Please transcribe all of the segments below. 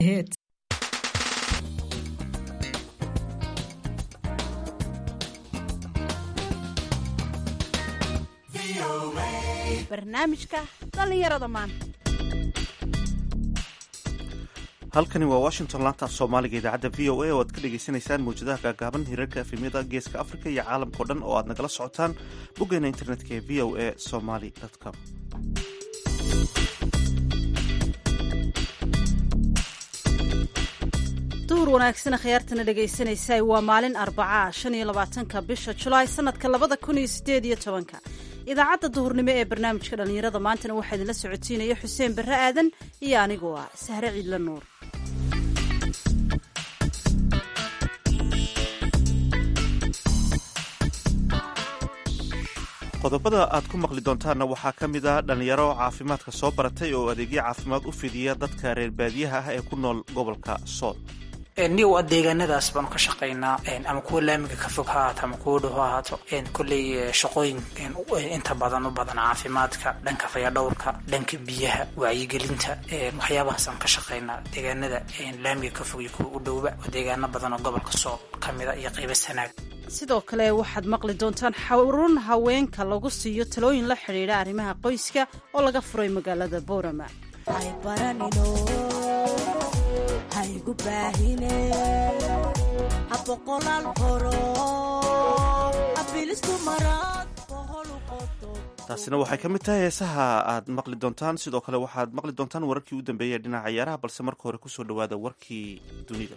Hits. barnaamijka dhallinyarada maanta halkani waa washington laanta af soomaaliga idaacadda v o a oo aad ka dhagaysanaysaan mawjadaha gaagaaban hirarka efemyada geeska afrika iyo caalamkao dhan oo aad nagala socotaan boggeena internetka ee v o a somaly com duhur wanaagsan khiyaartana dhegaysanaysa waa maalin arbacaa shan iyo labaatanka bisha julaay sanadka labada kun iyo sideed iyo tobanka idaacadda duhurnimo ee barnaamijka dhallinyarada maantana waxaa idinla socotiinaya xuseen barre aadan iyo anigoo ah sahre ciidla nuur qodobada aad ku maqli doontaanna waxaa ka mid ah dhallinyaro caafimaadka soo baratay oo adeegyo caafimaad u fidiya dadka reer baadiyaha ah ee ku nool gobolka sool niw deegaanadaas baanu ka shaqaynaa ama kuwa laamiga ka fog ha ahaato ama kuwa dhow ha ahaato kolley shaqooyin inta badan u badan caafimaadka dhanka fayadhowrka dhanka biyaha wacyigelinta waxyaabahaasaan ka shaqaynaa deegaanada laamiga ka fog iyo kuwa u dhowba oo deegaano badan oo gobolka sool ka mida iyo qaybo sanaag sidoo kale waxaad maqli doontaan xarun haweenka lagu siiyo talooyin la xidhiidha arrimaha qoyska oo laga furay magaalada boorama taasina waxay ka mid tahay heesaha aad maqli doontaan sidoo kale waxaad maqli doontaan wararkii u dambeeyay ee dhinaca ciyaaraha balse marka hore kusoo dhawaada warkii dunida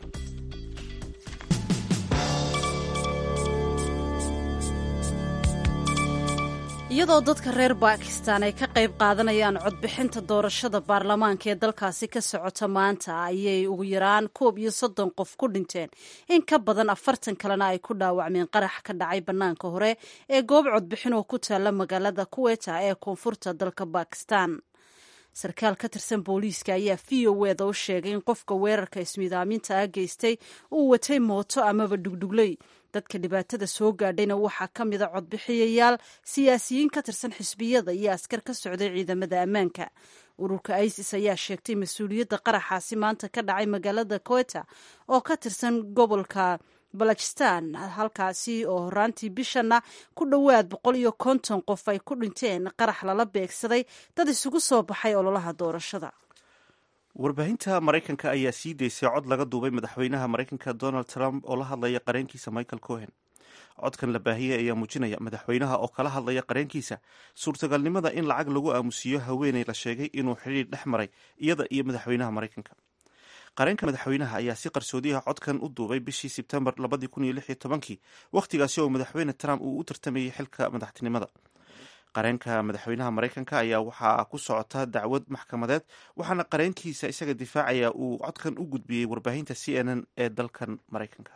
iyadoo dadka reer bakistan ay ka qayb qaadanayaan codbixinta doorashada baarlamaanka ee dalkaasi ka socota maanta ayay ugu yaraan koob iyo soddon qof ku dhinteen in ka badan afartan kalena ay ku dhaawacmeen qarax ka dhacay bannaanka hore ee goob codbixin oo ku taalla magaalada kuweta ee koonfurta dalka bakistan sarkaal ka tirsan booliiska ayaa v o eda u sheegay in qofka weerarka ismiidaaminta ah geystay uu watay mooto amaba dhugdhugley dadka dhibaatada soo gaadhayna waxaa ka mida codbixiyayaal siyaasiyiin ka tirsan xisbiyada iyo askar ka socday ciidamada ammaanka ururka isis ayaa sheegtay mas-uuliyadda qaraxaasi maanta ka dhacay magaalada koeta oo ka tirsan gobolka balajistan halkaasi oo horaantii bishanna ku dhowaad boqol iyo konton qof ay ku dhinteen qarax lala beegsaday dad isugu soo baxay ololaha doorashada warbaahinta maraykanka ayaa sii daysay cod laga duubay madaxweynaha maraykanka donald trump oo la hadlaya qareenkiisa michael cohen codkan la baahiyey ayaa muujinaya madaxweynaha oo kala hadlaya qareenkiisa suurtagalnimada in lacag lagu aamusiiyo haweeney la sheegay inuu xidhiir dhex maray iyada iyo madaxweynaha maraykanka qareenka madaxweynaha ayaa si qarsoodiyaha codkan u duubay bishii sebtembar labadii kun iyo lix iyo tobankii wakhtigaasi oo madaxweyne trump uu u tartamayay xilka madaxtinimada qareenka madaxweynaha maraykanka ayaa waxaa ku socota dacwad maxkamadeed waxaana qareenkiisa isaga difaacaya uu codkan u gudbiyey warbaahinta c n n ee dalkan maraykanka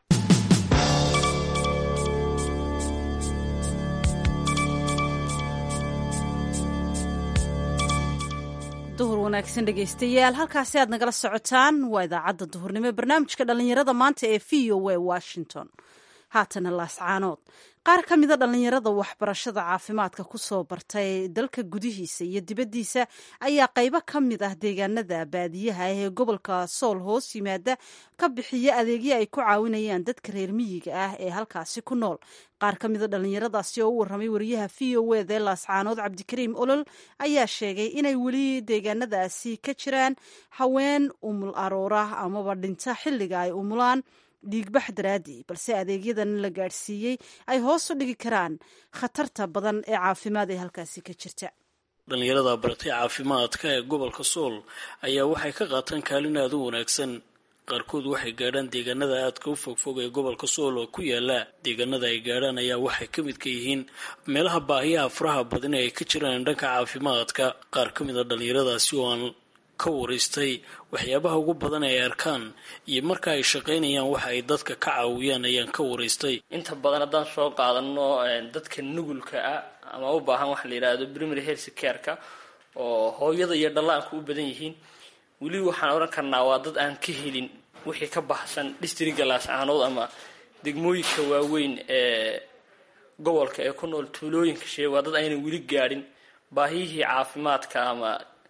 duhur wanaagsan dhegaystayaal halkaasi aad nagala socotaan waa idaacadda duhurnimo ee barnaamijka dhallinyarada maanta ee v o a washington haatana laascaanood qaar ka mida dhallinyarada waxbarashada caafimaadka ku soo bartay dalka gudihiisa iyo dibaddiisa ayaa qaybo ka mid ah deegaanada baadiyaha ah ee gobolka sool hoos yimaada ka bixiya adeegyo ay ku caawinayaan dadka reer miyiga ah ee halkaasi ku nool qaar ka mida dhallinyaradaasi oo u warramay wariyaha v o eda ee laascaanood cabdikariim olol ayaa sheegay inay weli deegaanadaasi ka jiraan haween umul aroora amaba dhinta xilliga ay umulaan dhiigbax daraadii balse adeegyadan la gaadhsiiyey ay hoos u dhigi karaan khatarta badan ee caafimaad ee halkaasi ka jirta dhallinyarada baratay caafimaadka ee gobolka sool ayaa waxay ka qaataan kaalin aada u wanaagsan qaarkood waxay gaadhaan deegaanada aadka u fogfog ee gobolka sool oo ku yaala deegaanada ay gaadhaan ayaa waxay ka mid ka yihiin meelaha baahiyaha faraha badan ee ay ka jiraan dhanka caafimaadka qaar ka mid a dhallinyaradaasi oo aan ka waraystay waxyaabaha ugu badan ay arkaan iyo marka ay shaqaynayaan waxa ay dadka ka caawiyaan ayaan ka waraystay inta badan haddaan soo qaadano dadka nugulka ah ama u baahan waxa la yidhaahdo primary health careka oo hooyada iyo dhallaanku u badan yihiin weli waxaan odhan karnaa waa dad aan ka helin wixii ka baxsan districga laascaanood ama degmooyinka waaweyn ee gobolka ee ku nool tuulooyinka shee waa dad aynan weli gaadhin baahiyihii caafimaadka ama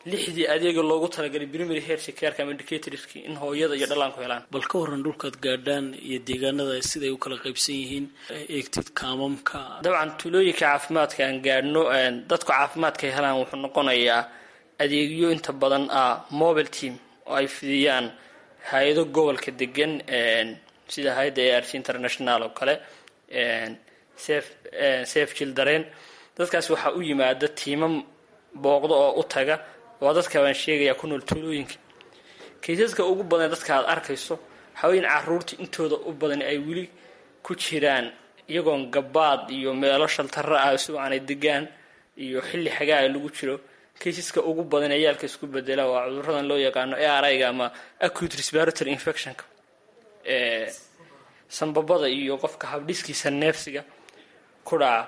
lixdii adeega loogu talagalay primary health careka ama indicatorski in hooyada iyo dhallaanku helaan bal ka waran dhulkaad gaadhaan iyo deegaanada siday u kala qaybsan yihiin eegtid kaamamka dabcan tuulooyinka caafimaadka aan gaadhno dadku caafimaadka ay helaan wuxuu noqonayaa adeegyo inta badan ah mobile team oo ay fidiyaan hay-ado gobolka degan sida hay-adda a r c international oo kale safe children dadkaas waxaa u yimaada tiimam booqdo oo u taga waa dadka baan sheegayaa ku nool tuulooyinka kaysaska ugu badan dadka aad arkayso haween caruurta intooda u badan ay weli ku jiraan iyagoon gabaad iyo meelo shaltara ah isagoo aanay degaan iyo xilli xagaa lagu jiro kaysaska ugu badan ee yaalka isku bedela waa cuduradan loo yaqaano arga ama acute respiratory infectionka ee sanbabada iyo qofka habdhiskiisa neefsiga ku dhaca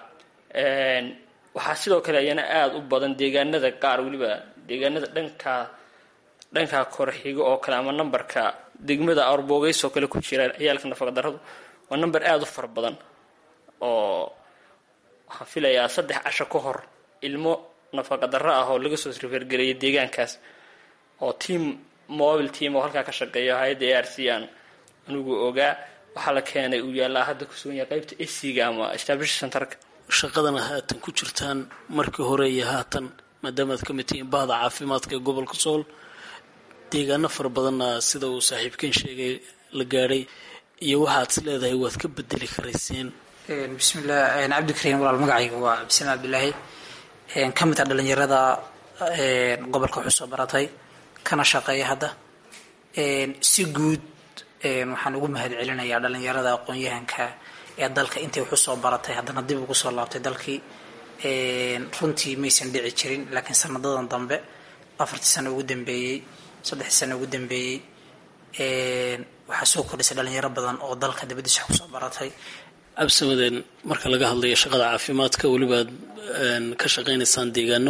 waxaa sidoo kale ayana aada u badan deegaanada qaar weliba deegaanada dhankaa dhankaa korxigo oo kale ama nambarka degmada arboogeys oo kale ku jira ciyaalka nafaqa daradu waa number aada u fara badan oo waxaan filayaa saddex casho ka hor ilmo nafaqa darro ah oo laga soo srifergareeyay deegaankaas oo team mobile team oo halkaa ka shaqeeya hay-adda a r c aan anigu ogaa waxaa la keenay uu yaallaa hadda kusugan yahay qaybta esiga ama establish centerka shaqadana haatan ku jirtaan markii hore iyo haatan maadaamaad ka mid tihiin bahda caafimaadka ee gobolka sool deegaano fara badanna sida uu saaxiibkan sheegay la gaadhay iyo waxaad is leedahay waad ka bedeli karayseen bismillah cabdikariim walaal magacayga waa cabdisalaam cabdilaahi ka mid ah dhalinyarada gobolka wuxuu soo baratay kana shaqeeya hadda si guud waxaan ugu mahad celinayaa dhalinyarada aqoon-yahanka ee dalka intay waxu soo baratay haddana dib ugu soo laabtay dalkii runtii maysan dhici jirin laakiin sanadadan dambe afartii sano ugu dambeeyey saddexdii sano ugu dambeeyey waxaa soo kordhisay dhalinyaro badan oo dalka dabadiisa wax kusoo baratay cabsimadeen marka laga hadlayo shaqada caafimaadka welibaad ka shaqaynaysaan deegaano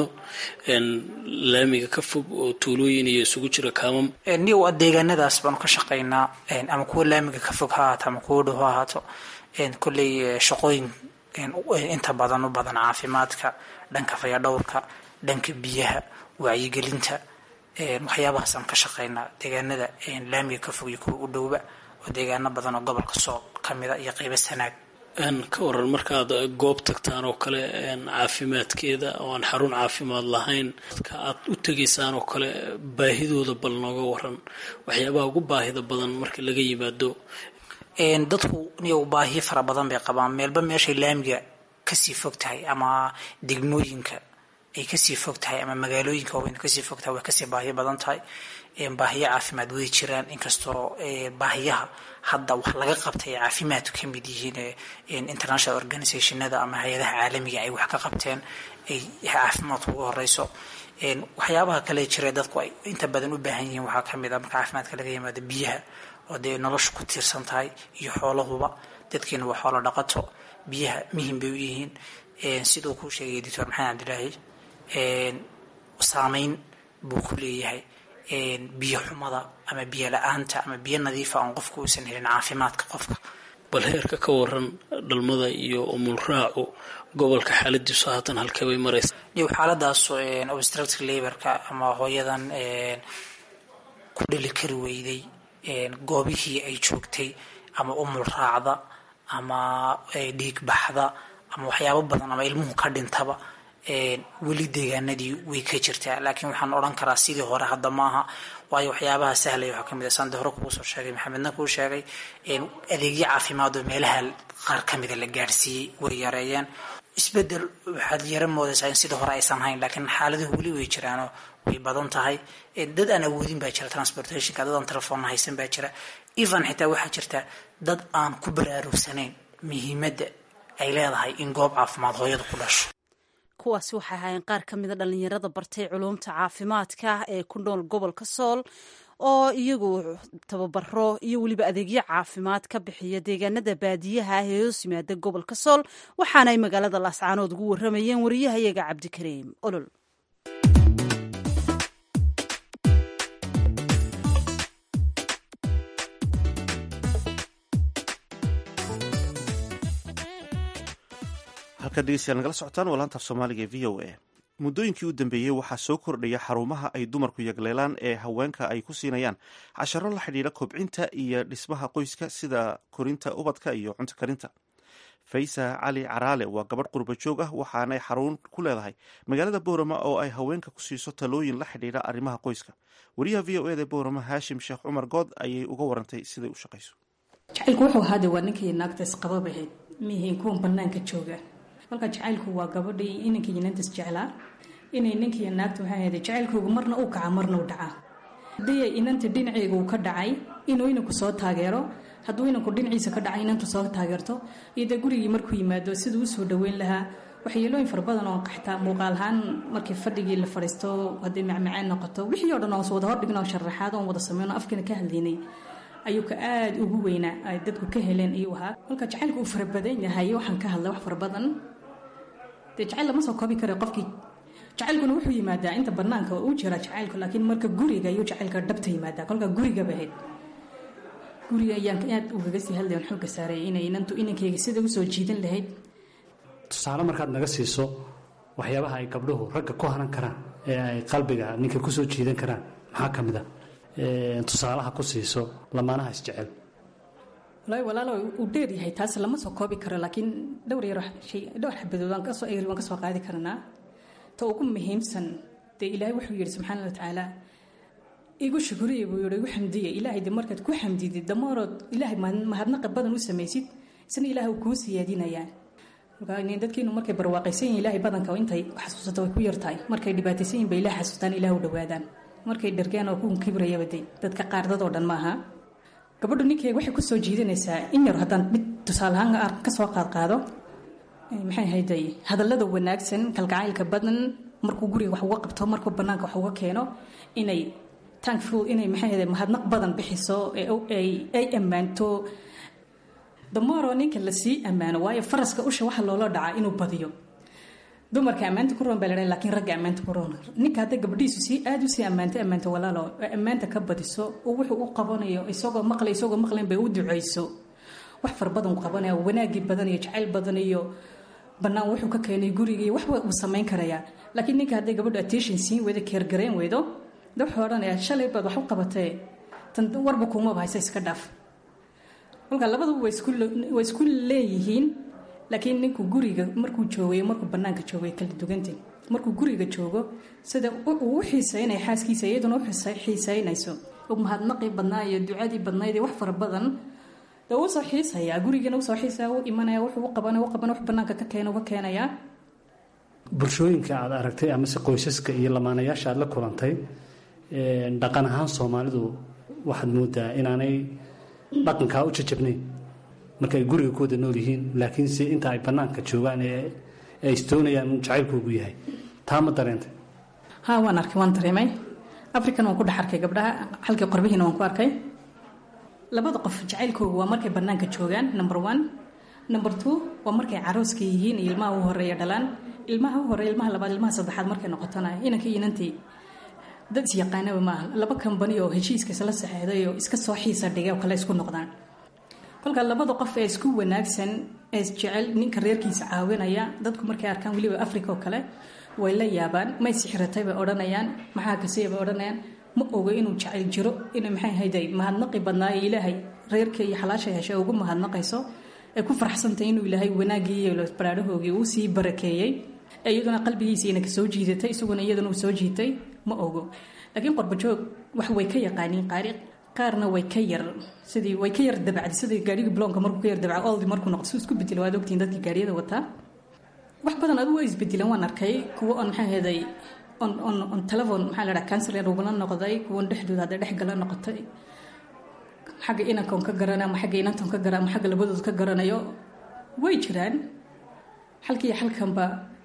laamiga ka fog oo tuulooyin iyo isugu jira kaamam ni waa deegaanadaas baanu ka shaqaynaa ama kuwa laamiga ka fog ha ahaato ama kuwa dhow ha ahaato kolley shaqooyin inta badan u badan caafimaadka dhanka fayadhowrka dhanka biyaha wacyigelinta waxyaabahaasaan ka shaqaynaa deegaanada laamiga ka fog iyo kuwa u dhowba oo deegaano badan oo gobolka sool ka mida iyo qeybo sanaag ka waran markaad goob tagtaan oo kale caafimaadkeeda oo aan xarun caafimaad lahayn dadka aad u tegaysaan oo kale baahidooda bal nooga waran waxyaabaha ugu baahida badan marka laga yimaado dadku niyo baahiyo fara badan bay qabaan meelba meeshay laamiga kasii fog tahay ama degmooyinka ay kasii fog tahay ama magaalooyinka waaweyn kasii fog tahay way kasii baahiyo badan tahay baahiyo caafimaad way jiraan inkastoo baahiyaha hadda wax laga qabtay ay caafimaadku ka mid yihiin international organizationada ama hay-adaha caalamiga ay wax ka qabteen ay caafimaadku uga horeyso waxyaabaha kale jira dadku ay inta badan u baahan yihiin waxaa kamid a marka caafimaadka laga yimaado biyaha oo dee nolosha ku tiirsan tahay iyo xoolahuba dadkiina waa xoolo dhaqato biyaha muhim bay u yihiin siduu kuu sheegay doctor maxamed cabdilaahi saameyn buu ku leeyahay biyo xumada ama biyo la-aanta ama biyo nadiifa oon qofku uusan helin caafimaadka qofka bal heerka ka waran dhalmada iyo umulraacu gobolka xaaladiisu haatan halkee bay maraysa iyo xaaladaas obstructive laborka ama hooyadan ku dhali kari weyday goobihii ay joogtay ama umul raacda ama dhiig baxda ama waxyaabo badan ama ilmuhu ka dhintaba weli deegaanadii way ka jirtaa laakiin waxaan odhan karaa sidii hore hadda maaha waayo waxyaabaha sahlaya waxaa kamid a sande hore kugu soo sheegay maxamedna kuu sheegay adeegyo caafimaad oo meelaha qaar kamida la gaadhsiiyey way yareeyeen isbedel waxaad yara moodaysaa in sidii hore aysan hayn laakiin xaaladuhu weli way jiraanoo way badan tahay dad aan awoodin baa jira transportationka dad aan telefoonna haysan baa jira even xitaa waxaa jirta dad aan ku baraarugsanayn muhiimadda ay leedahay in goob caafimaad hooyada ku dhasho kuwaasi waxay ahaayeen qaar ka mida dhalinyarada bartay culuumta caafimaadka ee ku nool gobolka sool oo iyagu tababaro iyo weliba adeegyo caafimaad ka bixiya deegaanada baadiyaha ah ee hoos yimaada gobolka sool waxaana ay magaalada laascaanood ugu waramayeen wariyahayaga cabdikariim olol halkaad dhegeystayaal nagala socotaan waa laantaaf soomaaliga ee v o a muddooyinkii u dambeeyey waxaa soo kordhaya xarumaha ay dumarku yagleelaan ee haweenka ay ku siinayaan casharo la xidhiidha kobcinta iyo dhismaha qoyska sida korinta ubadka iyo cunto karinta faysa cali caraale waa gabadh qurba joog ah waxaanay xarun ku leedahay magaalada boorama oo ay haweenka ku siiso talooyin la xidhiidha arrimaha qoyska wariyaha v o eda boorama haashim sheekh cumar good ayay uga warantay siday u shaqayso jacaylku wuxuu ahaade waa ninkii naagta isqabab ahayd mihiin kuwan banaanka jooga marka jacaylku waa gabadhii inankii inantas jeclaa inay ninkii naagta waxay ahayd jacaylkoogu marna uu kaca marna u dhacaa haddii inanta dhinaceyga uu ka dhacay inuu inanku soo taageero hadduu inanku dhinaciisa ka dhacay inantu soo taageerto iyo dee gurigii markuu yimaado siduu usoo dhaweyn lahaa waxyeelooyin fara badan oo qaxtaa muuqaal ahaan markii fadhigii la fadhiisto haddii macmaceen noqoto wixii o dhan oon wada hordhigno sharaxaad oon wada sameyno afkiina ka hadlaynay ayuu ka aada ugu weynaa ay dadku ka heleen ayuu ahaa kolka jacaylka uu farabadan yahay waxaan ka hadlay wax fara badan dee jacayl lama soo koobi kara qofkii jacaylkuna wuxuu yimaadaa inta banaanka uu jira jacaylku laakiin marka guriga ayuu jacaylka dhabta yimaadaa kolka gurigaba ahayd guriga ayaan aad ugaga sii hadlayan xooga saaray inay inantu inankeyga sida usoo jiidan lahayd tusaale markaad naga siiso waxyaabaha ay gabdhuhu ragga ku hanan karaan ee ay qalbiga ninka kusoo jiidan karaan maxaa ka mid a tusaalaha ku siiso lamaanaha isjecel walahi walaalo uu dheer yahay taas lama soo koobi karo laakiin dhowr yar shay dhowr xabadood waan kasoo eeri waan kasoo qaadi karnaa ta ugu muhiimsan dee ilaahay wuxuu yidhi subxaana wa tacaala igu shukuriya buu yihi igu xamdiya ilaahay de markaad ku xamdidid damoorood ilaahay mahadnaqa badan u samaysid isna ilaah uu kuu siyaadinayaa dadkiinu markay barwaaqaysan yihin ilaahay badanka intay xasuusata way ku yartahay markay dhibaataysan yihin bay ilaah xasuustaan ilaah u dhawaadaan markay dhargaan oo kuun kibrayaba de dadka qaar dadoo dhan maaha gabadhu ninkeyga waxay kusoo jiidanaysaa in yar haddaan mid tusaalehaan kasoo qaadqaado maxay hayday hadallada wanaagsan kalgacaylka badan markuu guriga wax uga qabto markuu banaanka wax uga keeno inay tankful inay maxay hayday mahadnaq badan bixiso ay ammaanto damooroo ninka lasii ammaano waayo faraska usha waxa loola dhacaa inuu badiyo dumarka ammaanta ku roon baa la lakin ragga ammaanta ku roon ninka hadday gabadhiisu sii aada usii ammaanta ammaanta walaalo ammaanta ka badiso oo wuxuu u qabanayo isagoo maqlay isagoo maqlayn bay u duceyso wax fara badan u qabanaya wanaagii badan iyo jacayl badan iyo banaan wuxuu ka keenay gurigii waxba uu samayn karayaa laakiin ninka hadday gabadhu attention siin weydo keergareen weydo de wuxuu odhanayaa shalay baad wax u qabatee tan warba kuumaba haysa iska dhaaf kolka labaduba way isku leeyihiin laakiin ninku guriga markuu joogay markuu banaanka joogay kala duganta markuu guriga joogo sida uu u xiiseynaya xaaskiisa iyaduna u xiiseynayso mahadnaqii badnaa iyo ducadii badnayd iyo wax fara badan de wuu soo xiisayaa gurigana usoo xiisaya u imanaya wuxuu u qabanay u qabanay wax banaanka ka keena uga keenayaa bulshooyinka aad aragtay amase qoysaska iyo lamaanayaasha aad la kulantay dhaqan ahaan soomaalidu waxaad moodaa inaanay dhaqankaa u jajabnayn marka ay guriga ku wada nool yihiin laakiinse inta ay banaanka joogaan ee ay istoonayaan un jacaylkoogu yahay taa ma dareentay ha waan arkay waan dareemay african waan ku dhex arkay gabdhaha halkii qorbihiina waan ku arkay labada qof jacaylkoogu waa markay banaanka joogaan number one number two waa markay carooska yihiin iyo ilmaha u horeeya dhalaan ilmaha u horeeya ilmaha labaad ilmaha saddexaad markay noqotona inankii inantii dad isyaqaanaba maaha laba kambani oo heshiiska isla saxeexday oo iska soo xiisa dhigay oo kale isku noqdaan kolka labada qof ee isku wanaagsan ee isjecel ninka reerkiisa caawinaya dadku markay arkaan weliba africa oo kale way la yaabaan may sixiratay bay odhanayaan maxaa kasiya bay odhanayaan ma ogo inuu jacayl jiro inay maxay hayday mahadnaqi badnaayo ilaahay reerka iyo xalaasha heshay ugu mahadnaqayso ay ku farxsantahay inuu ilaahay wanaagii iyo baraadhahoogii uu sii barakeeyey ee iyaduna qalbigiisa inaka soo jiidatay isaguna iyaduna uu soo jiitay ma ogo laakiin qorbajoog wax way ka yaqaaniin qaari qaarna way ka yar sidii way ka yar dabacday sidii gaadhigii bloonka markuu ka yar dabca oldi markuu noqdo si isku bedelo waad ogtiin dadkii gaadhiyada wataa wax badan adigu way isbedelan waan arkay kuwo on maxaa heeday on on on telefon maxaa la dhaha cancer ugula noqday kuwan dhexdooda hadday dhex gala noqotay xagga inankan ka garana ama xagga inantan ka gara ama xagga labadood ka garanayo way jiraan halkii halkanba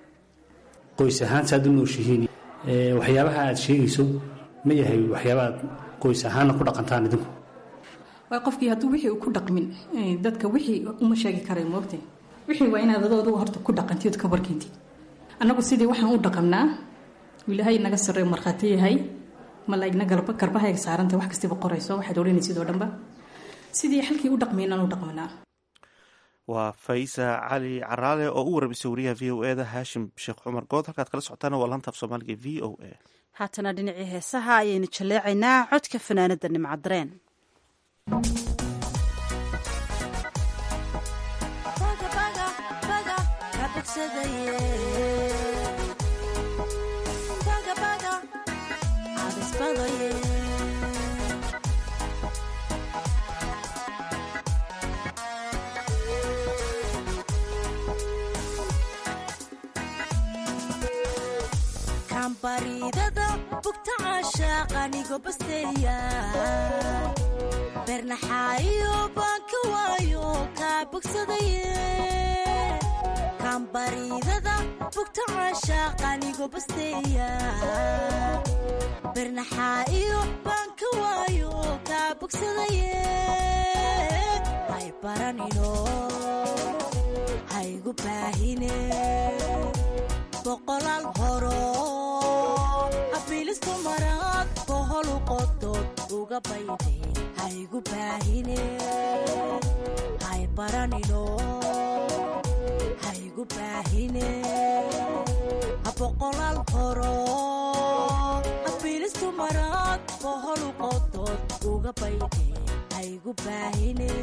qoys ahaan saad u nooshihiin waxyaabaha aad sheegayso ma yahay waxyaaba aad qoys ahaanna ku dhaqantaan idinku waa qofkii hadduu wixii ku dhaqmin dadka wixii uma sheegi karay moogta wixii waa inaad adoodu horta ku dhaqantid ka warkeentid annagu sidii waxaan u dhaqannaa ilaahay naga sarreeyo markhaati yahay malaa'igna garba garbahayga saaranta wax kastiba qorayso waxaad odhanaysid oo dhanba sidii halkii u dhaqmaynaan u dhaqmanaa waa faisa cali caraale oo u waramisay wariyaha v o eda haashim sheekh cumar good halkaad kala socotaana waa laantaaf soomaaliga v o a haatana dhinacii heesaha ayaynu jaleecaynaa codka fanaanada nimcadareen baridada bugta caashaaqanigo basteeya bernaxaayo baan ka waayo kaa bogsadaye kambaridada bugta caashaaqanigo basteeya bernaxaayo baan ka waayo kaa bogsadaye hay baranino haygu baahine boqolaal horo abilistu maraad boholu qodood uga bayde haygu baahine hay baranino haygu baahine boqolaal horo abilistu maraad boholu qodood uga bayde haygu baahine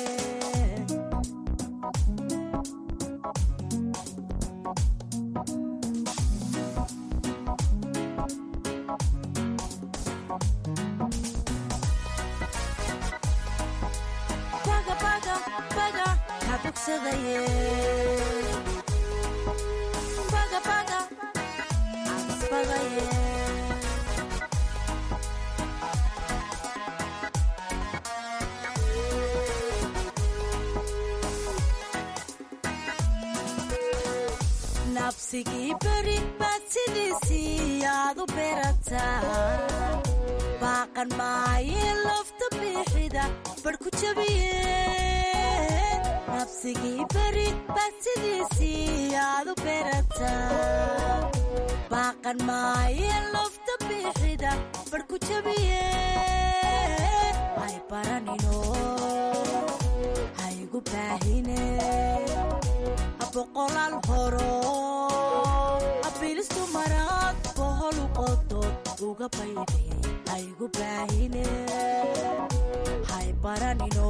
nabsigii beri baad sidiisii aad u berataa baaqan maayee lofta biixida bar ku jabiye nabsigii beri baad sidiisii aad u berataa baaqan maayee lofta biixida bar ku jabiye hay baranino haygu baahine boqolaal horo abilistu maraad boholu qodood uga bayde haygu baahine hay baranino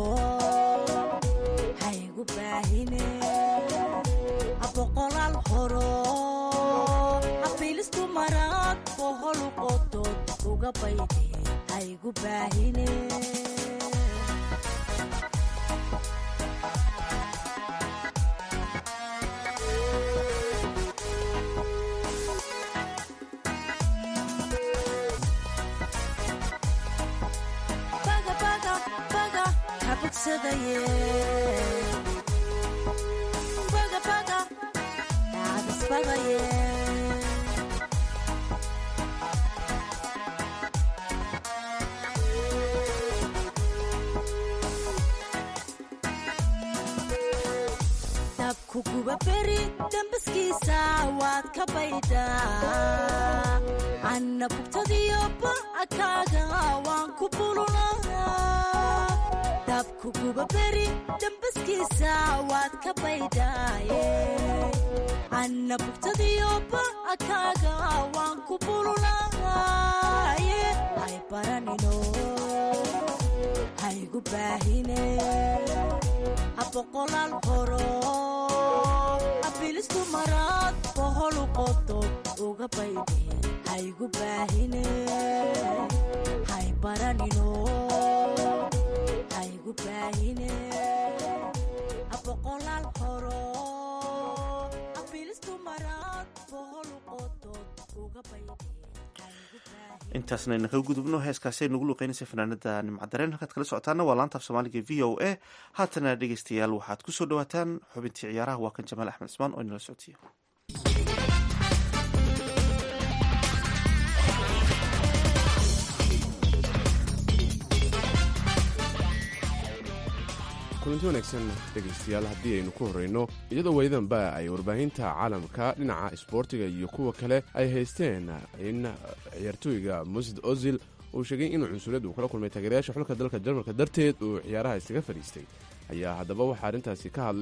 haygu baahine boqolaal horo abilistu maraad boholu qodood uga bayde haygu baahine dabkuguba beri dambaskiisa waad ka baydhaa anna bugtadiyo ba'akaaga waan ku bulunaa dabkuguba beri dambaskiisa waad ka baydhaaye anna bugtadiyo ba'akaaga waan ku bulunaaye hay baranino haygu baahine boqolaal horo abilistu maraad boholu qodood uga bayde haygu baahine hay baranino haygu baahine boqolaal horo abilistu maraad boholu qodood uga bayde intaasna ayna kaga gudubno heeskaasi ay nagu luuqeynaysa fanaanada nimcadareen halkaad kala socotaana waa laantaaf soomaaliga v o a haatana dhegeystayaal waxaad ku soo dhawaataan xubintii ciyaaraha waa kan jamaal axmed ismaan oo inala socodsiiya kulanti wanaagsan dhegaystayaal haddii aynu ku horrayno iyadoo welidanba ay warbaahinta caalamka dhinaca isboortiga iyo kuwa kale ay haysteen in ciyaartooyga musid ozil uu sheegay inuu cunsuriyad uu kala kulmay taageerayaasha xulka dalka jarmalka darteed uu ciyaaraha isaga fadhiistay ayaa haddaba waxaa arrintaasi ka hadlay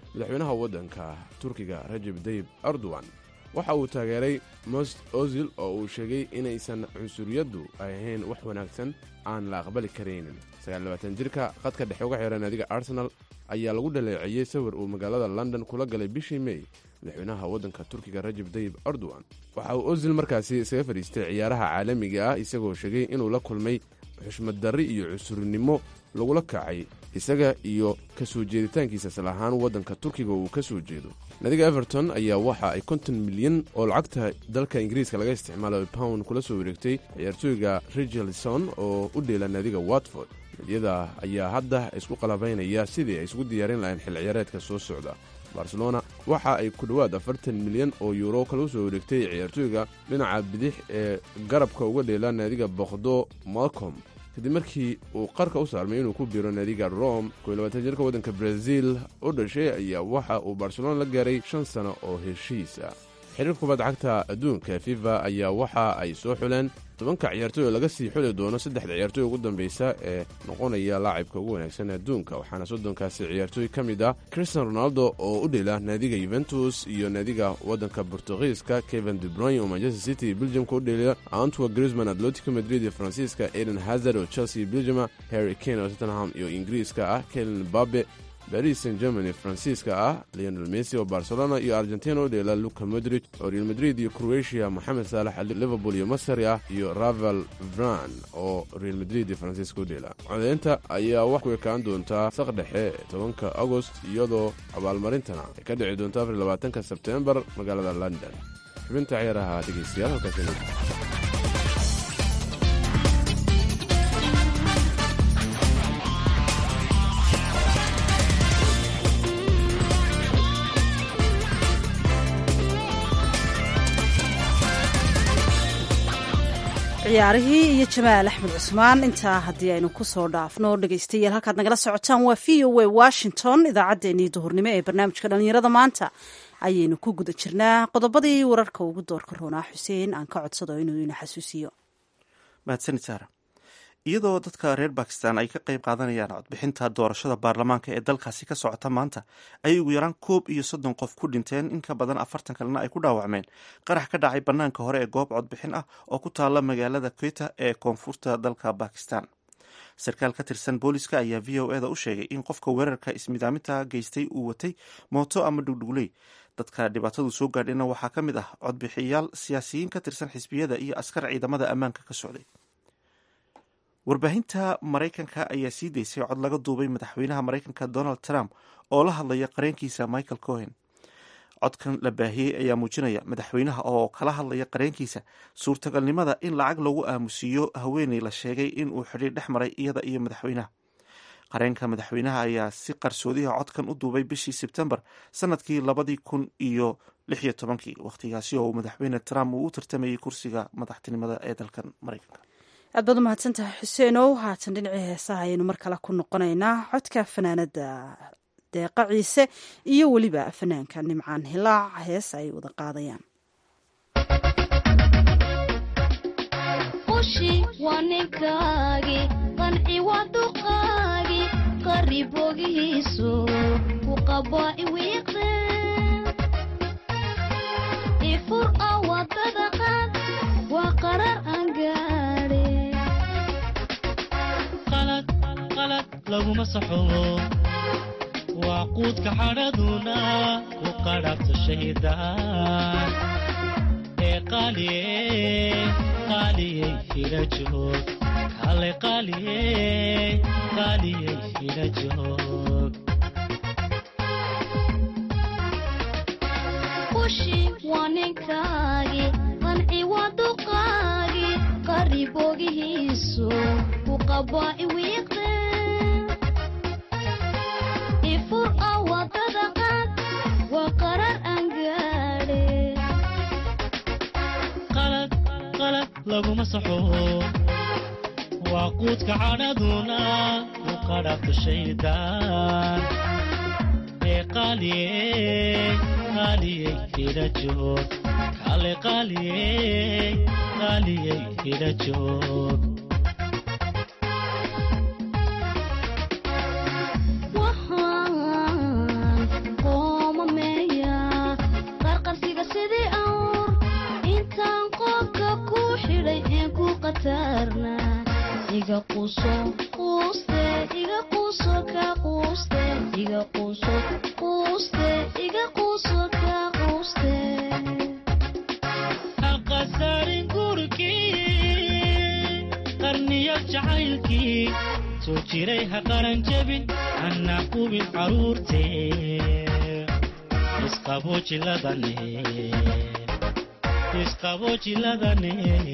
madaxweynaha waddanka turkiga rajab dayib erdogan waxa uu taageeray most ozil oo uu sheegay inaysan cunsuriyaddu ahayn wax wanaagsan aan la aqbali karaynin jirka qadka dhexe uga xihan naadiga arsenal ayaa lagu dhaleeceeyey sawir uu magaalada london kula galay bishii mey madaxweynaha waddanka turkiga rajab dayib erdogan waxa uu ozil markaasi isaga fadhiistay ciyaaraha caalamiga ah isagoo sheegay inuu la kulmay xushmad darri iyo cusurnimo lagula kacay isaga iyo ka soo jeeditaankiisa isla ahaan waddanka turkiga uu ka soo jeedo naadiga everton ayaa waxa ay konton milyan oo lacagta dalka ingiriiska laga isticmaalo pound kula soo wareegtay ciyaartooyga richarlison oo u dheela naadiga watford nadyada ayaa hadda isku qalabaynaya sidii ay isugu diyaarin lahayn xil ciyaareedka soo socda barcelona waxa ay ku dhowaad afartan milyan oo yuuro kala soo wareegtay ciyaartooyga dhinaca bidix ee garabka uga dheela naadiga boqdo malcom kadib markii uu qarka u saarmay inuu ku biiro naadiga rome jirka waddanka brazil u dhashay ayaa waxa uu barcelona la gaaray shan sano oo heshiis ah xiriirka kubadda cagta adduunka fifa ayaa waxa ay soo xuleen tobanka ciyaartooy oo laga sii xuli doono saddexda ciyaartooy ugu dambeysa ee noqonaya laacibka ugu wanaagsan adduunka waxaana soddonkaasi ciyaartooy ka mid ah christian ronaldo oo u dhela naadiga yuventus iyo naadiga waddanka bortugiiska kevin debroyn oo manchester city belgiumka u dheliya antwa grisman atletico madrid iyo faransiiska eden hazard oo chelsea belgiuma harry kane oo tottenham iyo ingiriiska ah kelen babe baris san germany faransiiska ah leonel messi oo barcelona iyo argentina u dheela luka modrid oo real madrid iyo croatia moxamed saalax liverpool iyo masari ah iyo ravel vran oo real madrid iyo faransiiska u dheela codeynta ayaa wax ku ekaan doontaa saq dhexe tobanka agost iyadoo abaalmarintana ay ka dhici doonto afar labaatanka sebtembar magaalada london xubinta ciyaaraha dhegeystayaal halkaas ciyaarihii iyo jamaal axmed cusmaan intaa haddii aynu kusoo dhaafno dhegeystayaal halkaad nagala socotaan waa v o a washington idaacaddeenii duhurnimo ee barnaamijka dhallinyarada maanta ayaynu ku guda jirnaa qodobadii wararka ugu doorka roonaa xuseen aan ka codsado inuu ina xasuusiyo mahadsanid saara iyadoo dadka reer bakistan ay ka qayb qaadanayaan codbixinta doorashada baarlamaanka ee dalkaasi ka socota maanta ayay ugu yaraan koob iyo soddon qof ku dhinteen in ka badan afartan kalena ay ku dhaawacmeen qarax ka dhacay bannaanka hore ee goob codbixin ah oo ku taala magaalada kweta ee koonfurta dalka bakistan sarkaal ka tirsan booliska ayaa v o eda u sheegay in qofka weerarka ismidaaminta geystay uu watay mooto ama dhugdhugley dadka dhibaatadu soo gaadhayna waxaa ka mid ah codbixiyaal siyaasiyiin ka tirsan xisbiyada iyo askar ciidamada ammaanka ka socday warbaahinta maraykanka ayaa sii daysay cod laga duubay madaxweynaha maraykanka donald trump oo la hadlaya qareenkiisa michael cohen codkan la baahiyey ayaa muujinaya madaxweynaha oo kala hadlaya qareenkiisa suurtagalnimada in lacag lagu aamusiiyo haweeney la sheegay in uu xidhiir dhex maray iyada iyo madaxweynaha qareenka madaxweynaha ayaa si qarsoodiha codkan u duubay bishii sebtembar sanadkii labadii kun iyo lix iyo tobankii wakhtigaasi oo madaxweyne trump uu u tartamayay kursiga madaxtinimada ee dalkan maraykanka aad baad umahadsantahay xuseenow haatan dhinacii heesaha ayaynu mar kale ku noqonaynaa codka fanaanada deeqa ciise iyo weliba fanaanka nimcaan hilaac hees ay wada qaadayaan qushi waa ninkaagi qanci waa duqaagi qaribogihiisu ku qabaa iwiiqe ifur a wadada qaad waa qarar aan gaadhe qalad laguma saxobo waa quudka xadhaduna ku qadhabta shahiidaan ee qaaliye qaaliyey hila joog kale qaaliye qaaliyey hila joog qushi waa ninkaagi qanci waa duqaagi qaribogihiisu ku qabaa iwiiqe ifur a wadada qaad waa qarar aan gaadhe qalad qalad laguma saxobo waa quudka cadhaduna ku qadhabta shaydaan ee qaaliye qaaliyey hila joog kale qaaliyey qaaliyey hila joog waxaan quuso quuste iga quuso ka quuste iga quuso quuste iga quuso ka quuste haqasaarin gurigii qarniyo jacaylkii soo jiray ha qaran jebin hana qubin caruurtee isqabo jiladane isqabo jiladane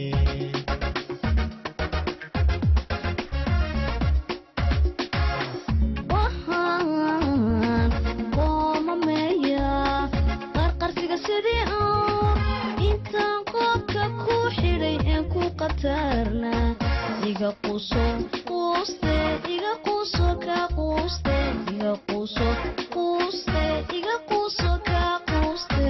waxaan qoomameeyaa qarqarsiga sidii aan intaan qoobka ku xidhay een ku qatarna iga quuso quuste iga quuso ka quuste iga quuso quuste iga quuso ka quuste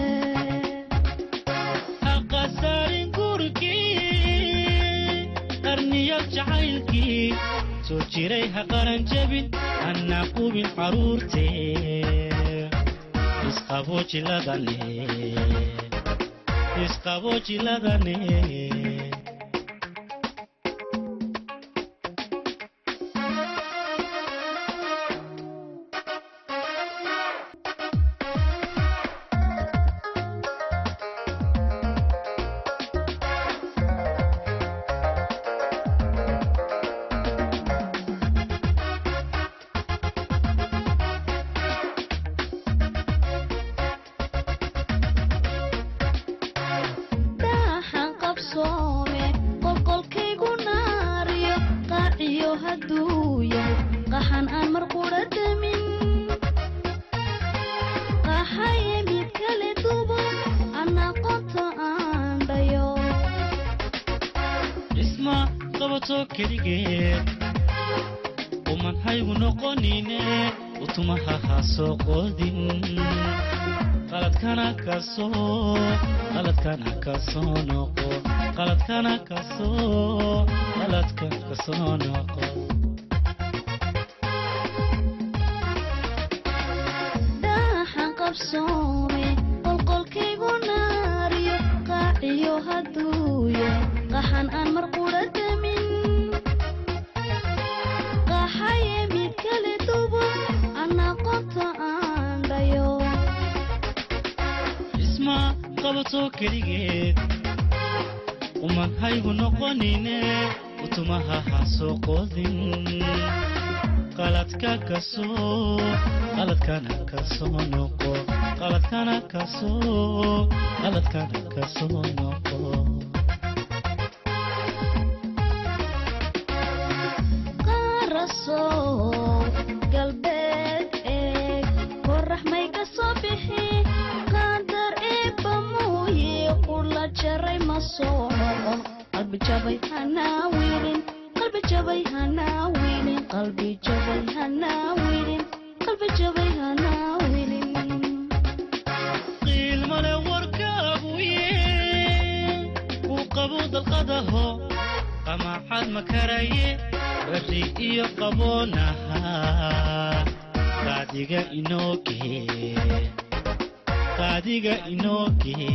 haqasaarin gurigii qarniyo jacaylkii soo jiray ha qaran jebin hana qubin caruurtee isqabo jiladane isqabo jiladane daaxan qabsoome qolqolkaygu naariyo qaaciyo hadduu yahay qaxan aan mar qudha damin qaxaye mid kale dubo anaa qonta aan dhayo dhisma qabato keligeed uman haygu noqonine utumaha ha soo qoodin qaladkana kasoo qaladkana kasoo noqo qaladkana kasoo qaladka kasoo noqo daaxan qabsoome qolqolkaygu naariyo qaaciyo hadduu yahay qaxan aan mar qudha damin qaxaye mid kale dubo anaa qonta aan dhayo dhisma qabato keligeed uman haygu noqonine utumaha ha soo qoodin qaladka kasoo qaladkana kasoo noqo qaladkana kasoo qaladkana kasoo noqo qaarasow galbeed eeg qorax may ka soo bixi qaadar eebba muuye qula jaray ma soo noqon qalbi jabay hanaa wiilin qalbi jabay hanaa wiilin qalbi jabay hanaa wiilin qalbi jabay hanaa wiilin qiilmale warkaaguye ku qabo dalqadaho qamaxad makaraye berri iyo qaboonaha qaadiga inooge qaadiga inooge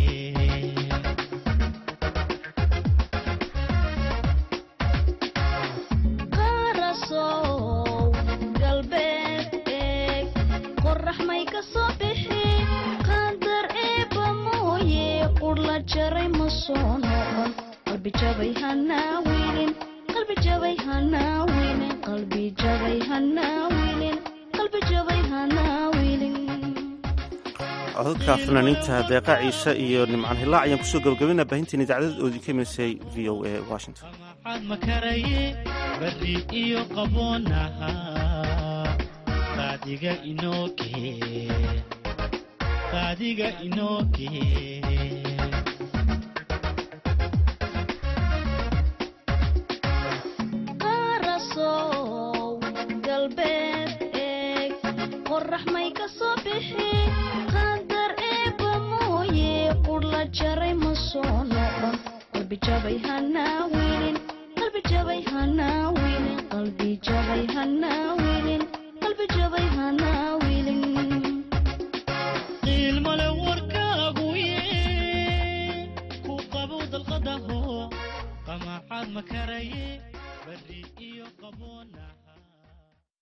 qaarasow galbeed eeg qorax may ka soo bixi qaadar eebba mooye qurla jaray ma soo noqon qalbi jabay hanaa wiilin qalbi jabay hanaa wiilin qalbi jabay hanaa wiilin qalbi jabay hanaa wiilin codadka fanaaniinta deeqa ciise iyo nimcaan hilaac ayaan kusoo gabagabina baahinteen idaacadada oodin ka milisay v o a washington maxaad makaraye berri iyo qaboonaha qaadiga inooge qaadiga inooge qaarasow galbeed eeg qorax may ka soo bixi qaadar eebba mooye qurla jaray ma soo noqon qalbi jabay hanaa wiilin qalbi jabay hanaa wiilin qalbi jabay hanaa wiilin qalbi jabay hanaa wiilin qiilmale warkaaguye ku qabo dalqadaho qamaxaad makaraye barri iyo qaboonaha